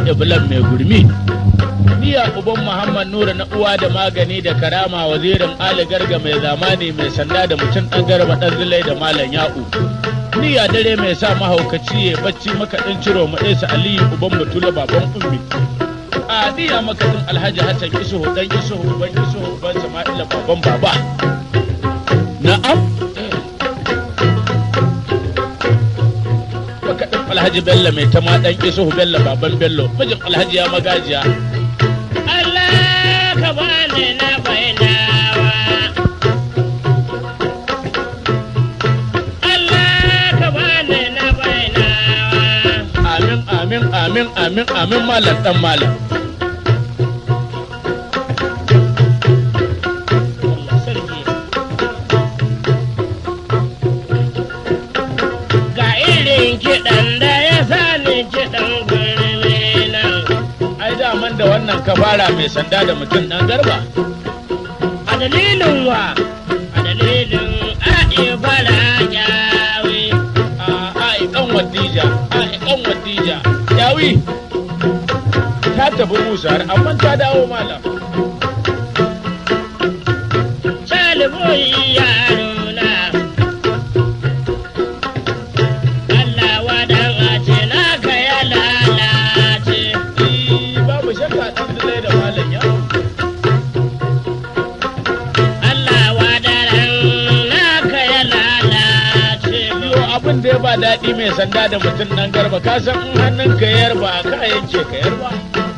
iblan mai gurmi niya uban muhammad nura na uwa da magani da karama wazirin ali garga mai zamani mai sanda da mutum dan garba dan zulai da malam ya'u niya dare mai sa mahaukaci ya bacci makaɗin ciro mu ɗesa aliyu uban mutula baban ummi a niya makaɗin alhaji hassan isuhu dan isuhu uban isuhu uban sama'ila baban baba na'am makaɗin alhaji bello mai tama dan isuhu bello baban bello mijin alhaji ya magajiya Allah ka bani na bainawa. Allah ka bani na bainawa. amin amin amin amin amin malam dan malam Allah sarki Ga irin kiɗan da ya sani kiɗan gurmi nan. ai daman da wannan ka fara mai sanda da mutum dan garba A dalilin wa, a dalilin a'i fara kyawi. a ai kan wadija ai kan wadija yawi ta tafi musa har amma ta dawo malam Saliboyi yaro na. Allah wadan a ce naka ya lalace. Eh, babu shakka dan zulai da malam yawo Allah wadaran naka ya lalace. Yo abin da ya ba daɗi mai sanda da mutum nan garba ka san in hannun ka yarba ka yanke ka yarba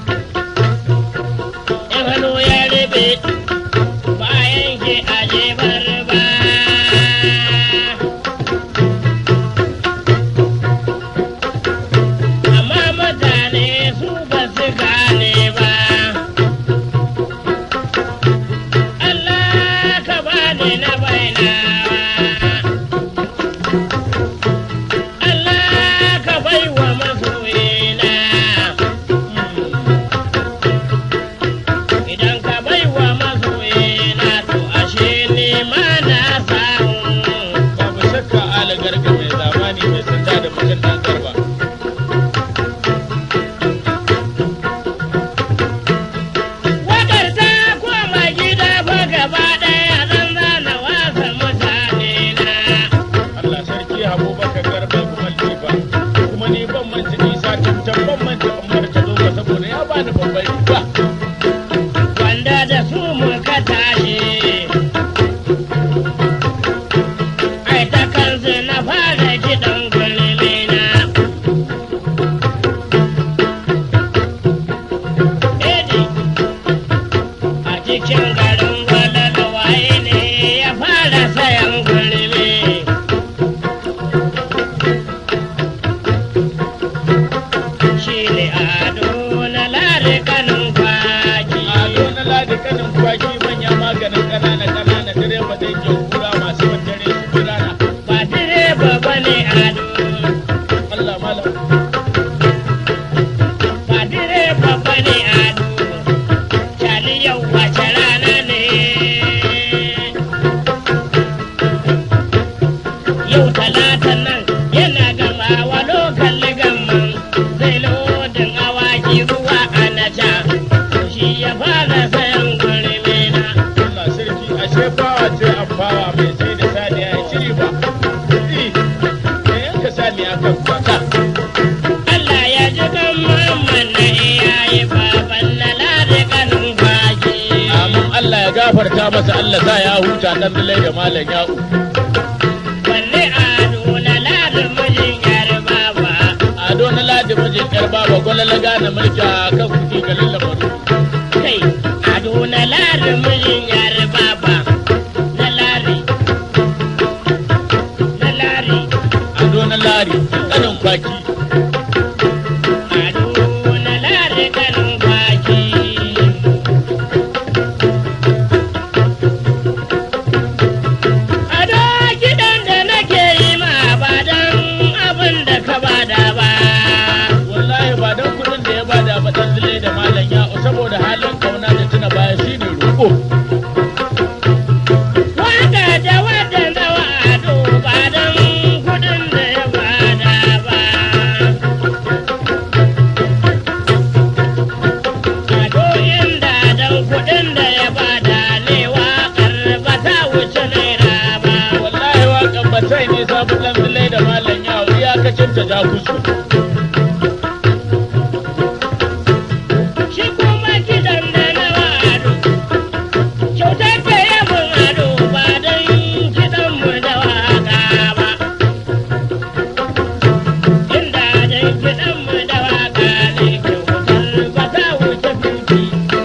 In hannu ya rube bayan ke aje barba. Amma mutane su ba su gane ba. Allah ka bani na bainawa. Allah ka baiwa masoyina. Idan ka baiwa masoyina to ashe ni ma na samu. babu shakka ala garga mai zamani mai sanda da mutum nan garba Wakar ta koma gida fa gaba ɗaya zan zana wasa mutane na. Allah sarki Abubakar garba kuma lifa kuma ni ban manta isa tantan ban manta umar ta zo ba saboda ya bani babban riba Wanda da su muka tashi. Ai ta kansu na fara kiɗan gulmi na. Edi, a cikin garin gwalalo waye ne ya fara sayan gulmi. Shi ne ado na lare kanin kwaki. ado na ladi kanin kwaki manya maganin ƙanana ƙanana direba da yake kura masu wandare su birana ba direba ba ne ado Allah malam ba direba ba ne ado cali yau wace rana ne yau talata nan yana gamawa lokal gamman zai lodin awaki zuwa anaja shi ya fara sayan gurmi na Allah sarki ashe bawa ce amfawa mai sai da saniya ya shiri ba Eh, da yanka saniya kan kwata Allah ya ji kan mamman na iyaye baban na lade kanin kwaki. Amin Allah ya gafarta masa Allah sa ya huta dan dalai da malam ya'u Wanne ado na lade mijin yar baba. ado na ladi mijin yar baba gwalala gane mulki a kan kuɗi ga lallamaru Kai, ado na lade mijin yar baba. Na lare. Na lare. ado na lari kanin kwaki Ado na lade kanin kwaki. Ado kiɗan da nake yi ma ba don abin da ka bada ba. wallahi ba dan kuɗin da ya bada ba dan dalai da malam ya'u saboda halin kauna da tuna baya shine roƙo ta ja kusu Shi kuma kiɗan da na ado, kyautar da ya mun ado ba don kiɗan mu da waka ba. Inda don kiɗan mu da waka ne kyautar ba ta wuce fuki.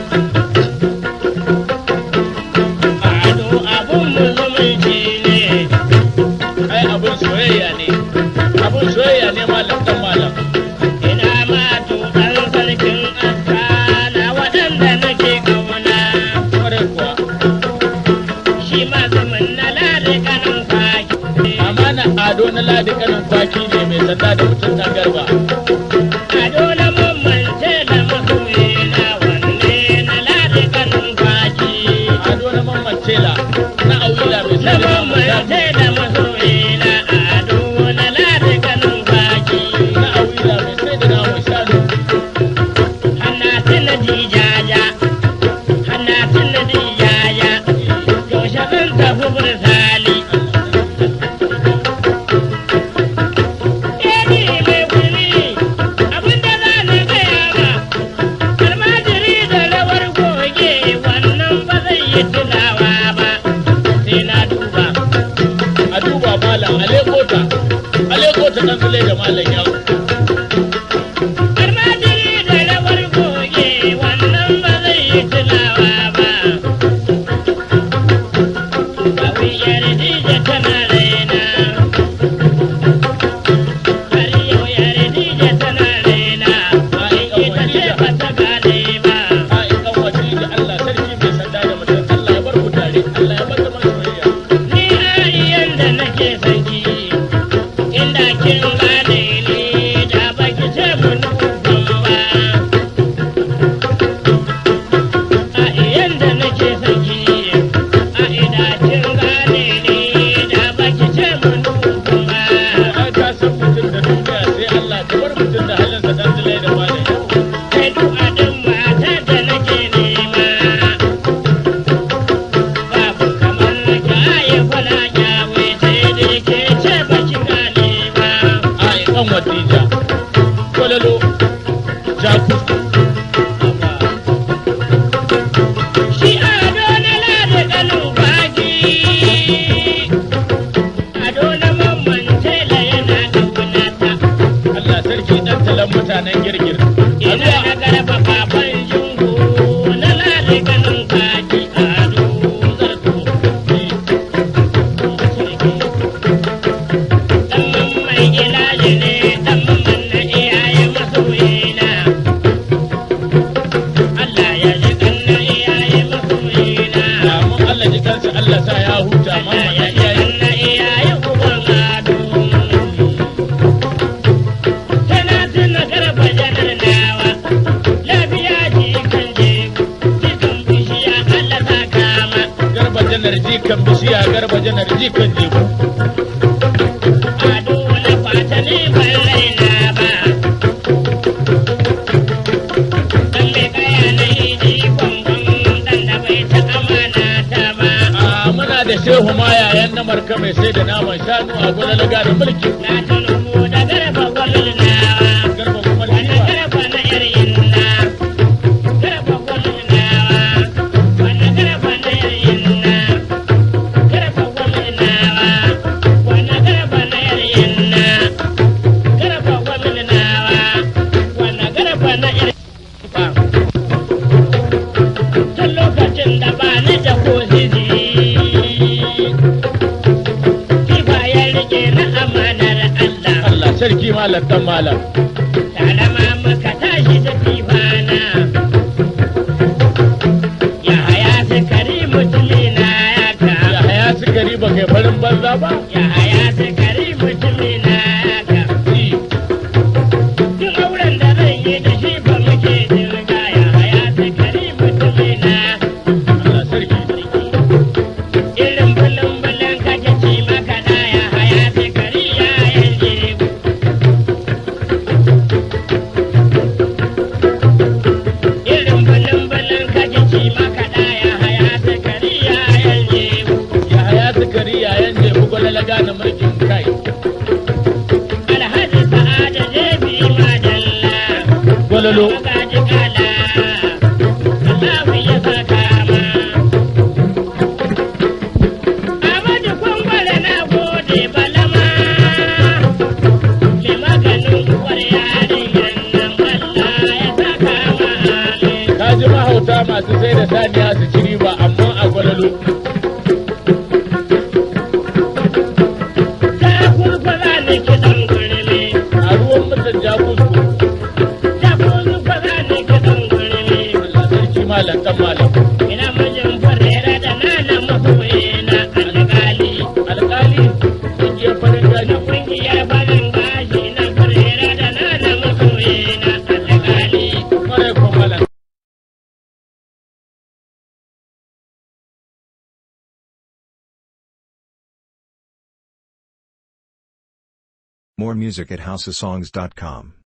Ado abun mu zumunci ne. ai abin soyayya ne abin soyayya ne malam dan malam Ina ma tuɗan sarkin aska na waɗanda nake ƙauna. kwarai kuwa Shi ma zaman na lare kanin kwaki. amana ado na ladi kanin kwaki ne mai sanda da mutum dan garba A dole mamman da masoyi na wanne na lare kanin kwaki. ado na mamman tela na auyila mai Na sanda da mamman da masoyi na ado na lare kanin kwaki. na auyila mai sai da namun shanu Hanna tuna dijaja, hanna tuna dijaja. Yaushe zan tafi bursali. Edi mai kuli, abinda za na gaya ma, almajiri da rawar goge wannan ba zai yi tunawa ba, sai na duba. a duba malam alekota alekota dan zule da malam yawo Almajiri da rawar goge wannan ba zai yi tunawa ba. Bawi yardija tana raina, har yau yardija tana raina, in ita ce ba ta gane ba. a ikan wasi da Allah sarki mai sanda da mutum Allah ya bar ku tare Allah ya bar zaman soyayya Ni ariyan da nake son ki, inda kin gane ni da baki ce mun ban ba. Ariyan da nake son ki, a ina kin gane ni da baki ce mun ban ba. ai ka san mutum da duniya sai Allah ka bar mutum da halinsa dan zule da malam yawo Kai duk adin matar da nake nema. Babu kamar ka yi kwana kyawe sai dai ke ce baki gane ba. a ikan wadija kwalalo jaku Shi ado na lada ganin kwaki, ado na mamman tela yana ƙaunata, Allah sarki dan talan mutanen girgir ina na garba baban jungu na lada ganin kwaki, ado zarto. Ɗan mamman ilaji ne, ɗan mamman na iyaye masoyina. Allah ya ji ɗan na iyaye masoyina. Amin Allah ji kansa Allah sa ya huta mamma na iyaye garba janar jikan bishiya garba janar jikan jebu a muna da shehu ma yayan na marka mai sai da naman shanu a gudan laga da mulki garba kuma liwa Tun lokacin da ba ni da ko sisi, kifa ya rike na amanar Allah. Allah sarki malam dan malam Salama muka tashi da fifana. Ya haya sakari mutumina ya ka. ya haya sukari ba kai farin banza ba Ya haya sakari mutumina ya ka. Duk auren da zan yi da shi ba muke jirga ya haya sakari mutumina. Allah sarki Irin bulun-bulun kake ci maka da ya haya sakari ya yanke. Irin bulun-bulun kake ci maka da ya haya sakari ya yanke. ya haya sukari yayan jebu gudan laga da mulkin kai Alhaji More music at houseofsongs.com.